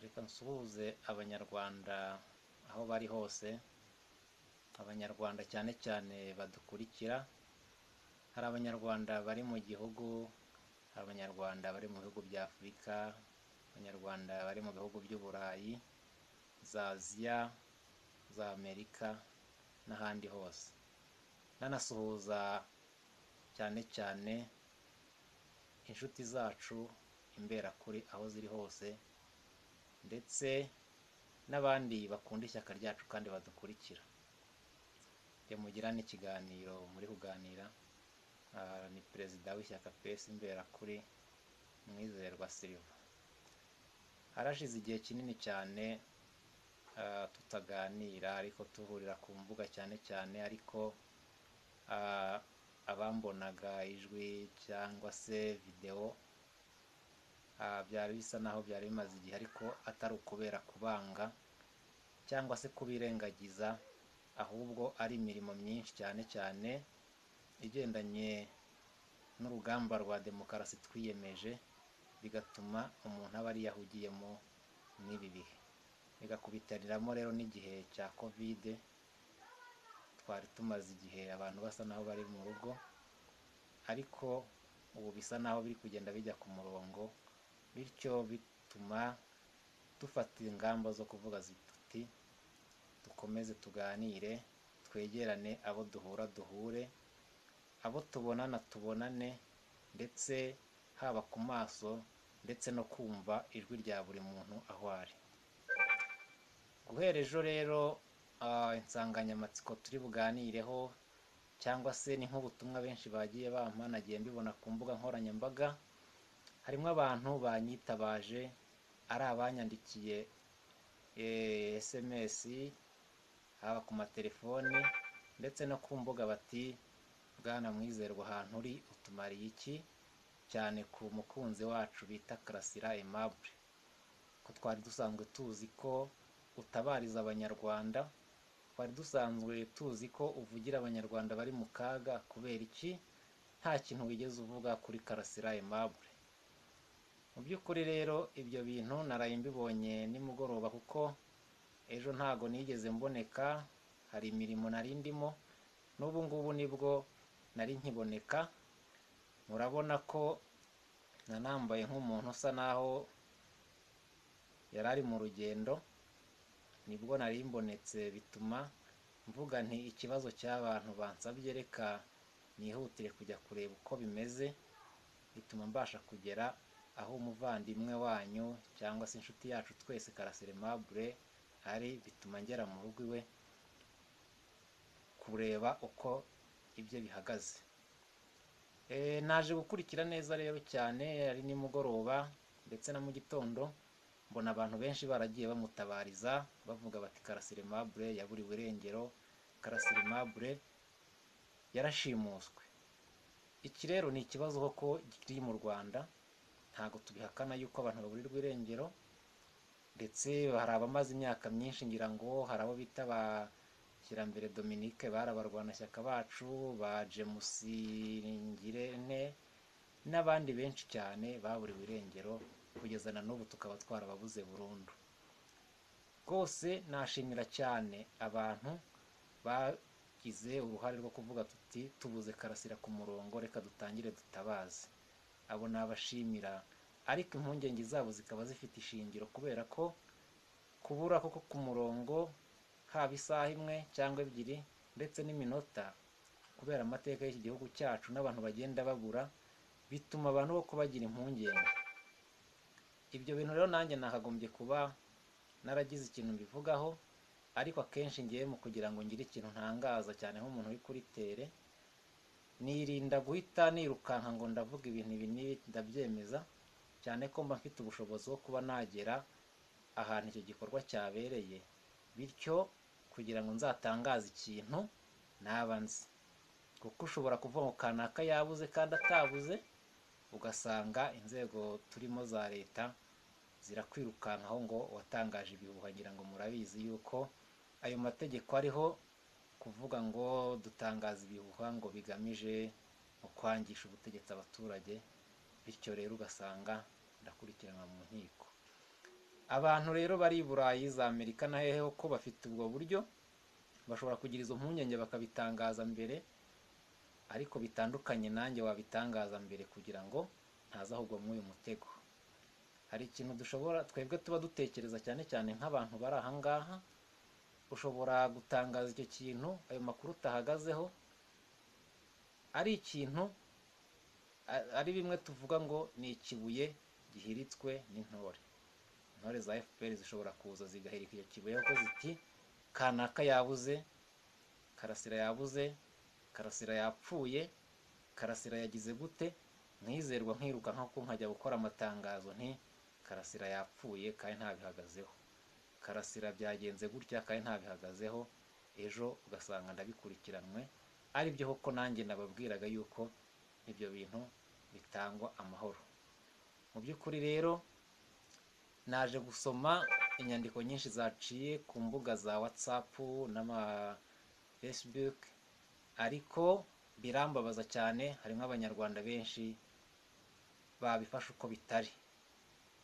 Reka nsuhuze Abanyarwanda aho bari hose, Abanyarwanda cyane cyane badukurikira, hari Abanyarwanda bari mu gihugu, hari Abanyarwanda bari mu bihugu bya Afurika, Abanyarwanda bari mu bihugu by'Uburayi, za Aziya, za Amerika n'ahandi hose, ndanasuhuza cyane cyane inshuti zacu imberakuri aho ziri hose ndetse n'abandi bakunda ishyaka ryacu kandi badukurikira, iyo mugirana ikiganiro muri kuganira, ni perezida w'ishyaka PS imberakuri Mwizerwa Silva, harashize igihe kinini cyane tutaganira ariko duhurira ku mbuga cyane cyane ariko abambonaga ijwi cyangwa se videwo byari bisa naho byari bimaze igihe ariko atari ukubera kubanga cyangwa se kubirengagiza ahubwo ari imirimo myinshi cyane cyane igendanye n'urugamba rwa demokarasi twiyemeje, bigatuma umuntu aba yariyahugiyemo n'ibi bihe, bigakubitiraniramo rero n'igihe cya kovide twari tumaze igihe abantu basa naho bari mu rugo ariko ubu bisa naho biri kugenda bijya ku murongo bityo bituma dufata ingamba zo kuvuga tuti dukomeze tuganire, twegerane abo duhura duhure, abo tubonana tubonane ndetse haba ku maso ndetse no kumva ijwi rya buri muntu aho ari. Guhera ejo rero insanganyamatsiko turi buganireho cyangwa se ni nk'ubutumwa benshi bagiye bampa nagiye mbibona ku mbuga nkoranyambaga, harimo abantu banyitabaje ari abanyandikiye SMS, haba ku matelefoni ndetse no ku mbuga bati Bwana Mwizerwa ahantu uri utumariye iki, cyane ku mukunzi wacu bita Karasira Aimable, ko twari dusanzwe tuzi ko utabariza Abanyarwanda, twari dusanzwe tuzi ko uvugira Abanyarwanda bari mu kaga kubera iki, nta kintu wigeze uvuga kuri Karasira Aimable, mu by'ukuri rero ibyo bintu naraye mbibonye nimugoroba kuko ejo ntago nigeze mboneka, hari imirimo nari ndimo n'ubu ngubu nibwo nari nkiboneka, murabona ko nanambaye nk'umuntu usa naho yari ari mu rugendo, nibwo nari mbonetse bituma mvuga nti ikibazo cy'abantu bansabye reka nihutire kujya kureba uko bimeze, bituma mbasha kugera aho umuvandimwe wanyu cyangwa se inshuti yacu twese Karasira Aimable ari, bituma ngera mu rugo iwe kureba uko ibye bihagaze, naje gukurikira neza rero cyane ari nimugoroba ndetse na mu gitondo mbona abantu benshi baragiye bamutabariza bavuga bati Karasira Aimable yaburiwe irengero, Karasira Aimable yarashimuswe, iki rero ni ikibazo koko kiri mu Rwanda ntabwo tubihakana yuko abantu baburirwa irengero ndetse hari abamaze imyaka myinshi ngira ngo hari abo bita ba Kirambere Dominique bari abarwanashyaka bacu, ba James Ngirente n'abandi benshi cyane baburiwe irengero kugeza na n'ubu tukaba twarababuze burundu, rwose nashimira cyane abantu bagize uruhare rwo kuvuga tuti tubuze Karasira ku murongo reka dutangire dutabaze, abo nabashimira ariko impungenge zabo zikaba zifite ishingiro kubera ko kubura koko ku murongo haba isaha imwe cyangwa ebyiri ndetse n'iminota kubera amateka y'iki gihugu cyacu n'abantu bagenda babura, bituma abantu boko bagira impungenge, ibyo bintu rero nanjye nakagombye kuba naragize ikintu mbivugaho ariko akenshi ngewe mu kugira ngo ngire ikintu ntangaza cyane nk'umuntu uri kuri tere, nirinda guhita nirukanka ngo ndavuga ibintu ibi n'ibi ndabyemeza, cyane ko mba mfite ubushobozi bwo kuba nagera ahantu icyo gikorwa cyabereye bityo kugira ngo nzatangaze ikintu naba nzi, kuko ushobora kuvuga ngo kanaka yabuze kandi atabuze, ugasanga inzego turimo za leta zirakwirukankaho ngo uwatangaje ibihuha ngira ngo murabizi yuko ayo mategeko ariho kuvuga ngo dutangaza ibihuha ngo bigamije mu kwangisha ubutegetsi abaturage, bityo rero ugasanga ndakurikiranwa mu nkiko. abantu rero bari i burayi za amerika na hehe ko bafite ubwo buryo bashobora kugira izo mpungenge bakabitangaza mbere ariko bitandukanye nanjye wabitangaza mbere kugira ngo ntazahugwa muri uyu mutego hari ikintu dushobora twebwe tuba dutekereza cyane cyane nk'abantu bari aha ngaha ushobora gutangaza icyo kintu ayo makuru utahagazeho ari ikintu a- ari bimwe tuvuga ngo ni ikibuye gihiritswe n'intore intore za fpr zishobora kuza zigahirika icyo kibuye kuko ziti kanaka yabuze karasira yabuze karasira yapfuye karasira yagize gute nkizerwa nkiruka nk'uko nkajya gukora amatangazo nti karasira yapfuye kandi ntabihagazeho karasira byagenze gutya kandi ntabihagazeho ejo ugasanga ndabikurikiranwe ari byo koko nanjye nababwiraga yuko ibyo bintu bitangwa amahoro mu by'ukuri rero naje gusoma inyandiko nyinshi zaciye ku mbuga za watsapu n'ama fesibuke ariko birambabaza cyane harimo abanyarwanda benshi babifashe uko bitari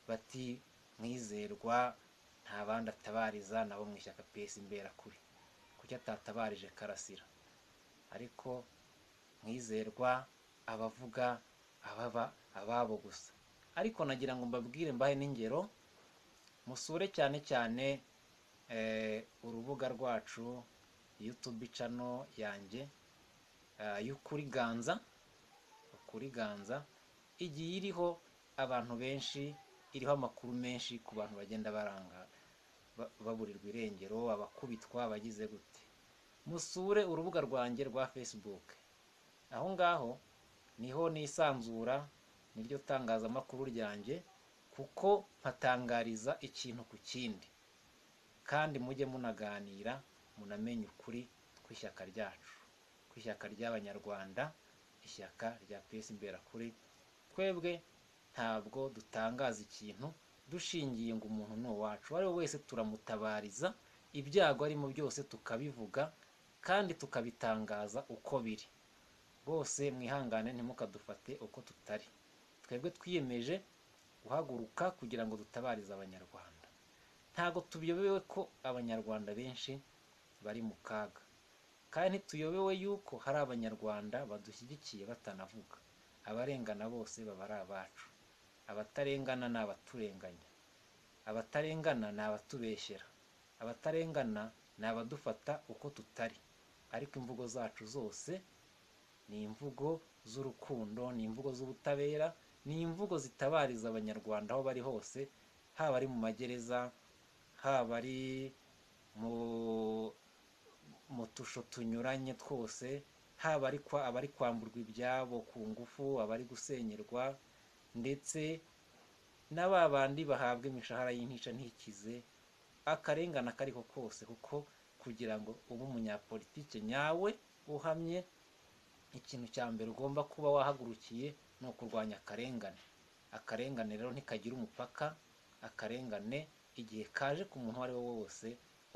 bati mwizerwa nta bandi atabariza nabo mu ishyaka pesi imberakuri kuki atatabarije karasira ariko mwizerwa abavuga ababa ababo gusa ariko nagira ngo mbabwire mbahe n'ingero musure cyane cyane eh, urubuga rwacu yutubi cano yanjye eh, y'ukuri ganza ukuri ganza igiye iriho abantu benshi iriho amakuru menshi ku bantu bagenda baranga ba- baburirwa irengero abakubitwa abagize gute musure urubuga rwanjye rwa facebook aho ngaho niho nisanzura niryo tangazamakuru ryanjye kuko mpatangariza ikintu ku kindi kandi mujye munaganira munamenye ukuri kw'ishyaka ryacu kw'ishyaka ry'abanyarwanda ishyaka rya pesi imberakuri twebwe ntabwo dutangaza ikintu dushingiye ngo umuntu ni uwacu uwo ari we wese turamutabariza ibyago arimo byose tukabivuga kandi tukabitangaza uko biri bose mwihangane ntimukadufate uko tutari twebwe twiyemeje guhaguruka kugira ngo dutabarize abanyarwanda ntabwo tuyobewe ko abanyarwanda benshi bari mu kaga kandi ntituyobewe yuko hari abanyarwanda badushyigikiye batanavuga abarengana bose baba ari abacu abatarengana ni abaturenganya abatarengana ni abatubeshyera abatarengana ni abadufata uko tutari ariko imvugo zacu zose ni imvugo z'urukundo ni imvugo z'ubutabera ni imvugo zitabariza abanyarwanda aho bari hose haba ari mu magereza haba ari mu mu tusho tunyuranye twose haba ari kwa abari kwamburwa ibyabo ku ngufu abari gusenyerwa ndetse na ba bandi bahabwa imishahara y'intica ntikize akarengane ako ari ko kose kuko kugira ngo ube umunyapolitike nyawe uhamye ikintu cya mbere ugomba kuba wahagurukiye ni ukurwanya akarengane akarengane rero ntikagira umupaka akarengane igihe kaje ku muntu uwo ari we wose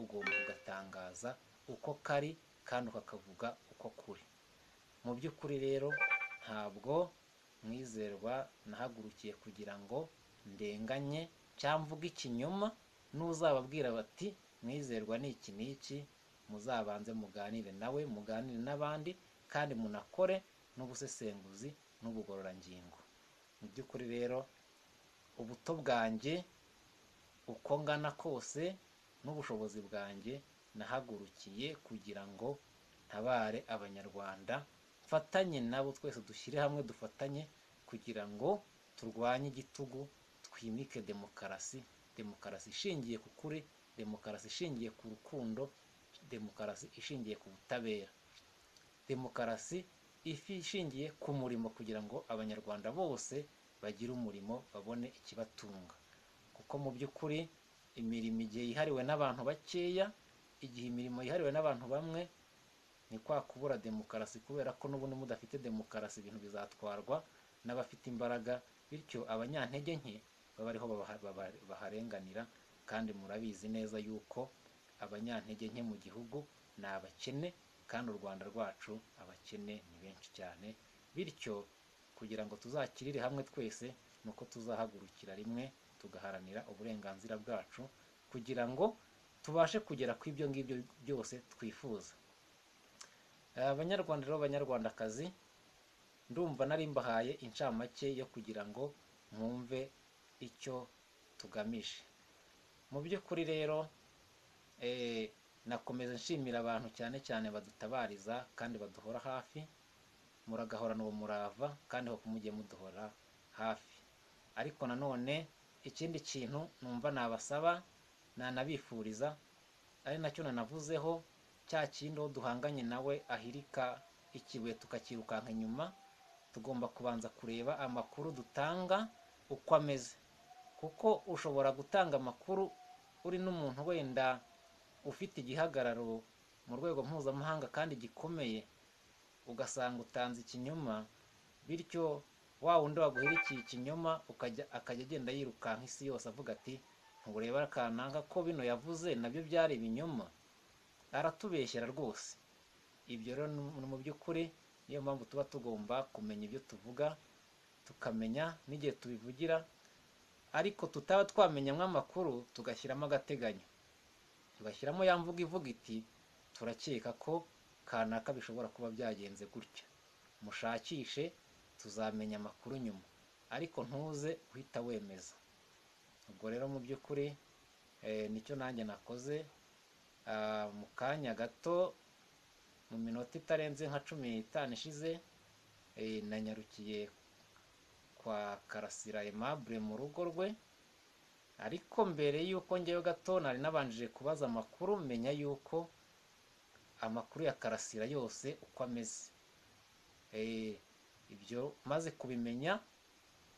ugomba kugatangaza uko kari kandi ukakavuga uko kuri mu by'ukuri rero ntabwo mwizerwa nahagurukiye kugira ngo ndenganye cyangwa mvuge ikinyoma n'uzababwira bati mwizerwa ni iki n'iki muzabanze muganire nawe muganire n'abandi kandi munakore n'ubusesenguzi n'ubugororangingo mu by'ukuri rero ubuto bwanjye uko ngana kose n'ubushobozi bwanjye nahagurukiye kugira ngo ntabare abanyarwanda mfatanye nabo twese dushyire hamwe dufatanye kugira ngo turwanye igitugu twimike demokarasi demokarasi ishingiye ku kuri demokarasi ishingiye ku rukundo demokarasi ishingiye ku butabera demokarasi ifi ishingiye ku murimo kugira ngo abanyarwanda bose bagire umurimo babone ikibatunga kuko mu by'ukuri imirimo igihe yihariwe n'abantu bakeya igihe imirimo yihariwe n'abantu bamwe ni kwa kubura demokarasi kubera ko n'ubundi mudafite demokarasi ibintu bizatwarwa n'abafite imbaraga bityo abanyantege nke baba ariho babaha- baba- baharenganira kandi murabizi neza yuko abanyantege nke mu gihugu ni abakene kandi u rwanda rwacu abakene ni benshi cyane bityo kugira ngo tuzakirire hamwe twese ni uko tuzahagurukira rimwe tugaharanira uburenganzira bwacu kugira ngo tubashe kugera ku ibyo ngibyo byose twifuza abanyarwanda rero b'abanyarwandakazi ndumva nari mbahaye incamake yo kugira ngo mwumve icyo tugamije mu by'ukuri rero nakomeza nshimira abantu cyane cyane badutabariza kandi baduhora hafi muragahorana uwo murava kandi ho mujye muduhora hafi ariko nanone ikindi kintu numva nabasaba nanabifuriza ari nacyo nanavuzeho cya kindi uwo duhanganye nawe ahirika ikibuye tukakirukanka inyuma tugomba kubanza kureba amakuru dutanga uko ameze kuko ushobora gutanga amakuru uri n'umuntu wenda ufite igihagararo mu rwego mpuzamahanga kandi gikomeye ugasanga utanze ikinyoma bityo wa wundi waguhirikiye ikinyoma akajya agenda yirukanka isi yose avuga ati ntureba akananga ko bino yavuze nabyo byari ibinyoma aratubeshyera rwose ibyo rero ni mu by'ukuri niyo mpamvu tuba tugomba kumenya ibyo tuvuga tukamenya n'igihe tubivugira ariko tutaba twamenyamo amakuru tugashyiramo agateganyo tugashyiramo ya mvuga ivuga iti turakeka ko kanaka bishobora kuba byagenze gutya mushakishe tuzamenya amakuru nyuma ariko ntuze uhita wemeza ubwo rero mu by'ukuri nicyo nanjye nakoze mu kanya gato mu minota itarenze nka cumi n'itanu ishize nanyarukiye kwa karasira aimable mu rugo rwe ariko mbere y'uko ngewe gato nari nabanjije kubaza amakuru menya y'uko amakuru ya karasira yose uko ameze ibyo maze kubimenya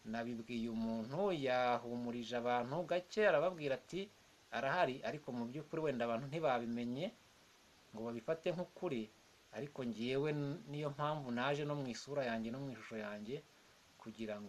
nabibwiye umuntu yahumurije abantu gake arababwira ati arahari ariko mu by'ukuri wenda abantu ntibabimenye ngo babifate nk'ukuri ariko ngewe niyo mpamvu naje no mu isura yanjye no mu ishusho yanjye kugira ngo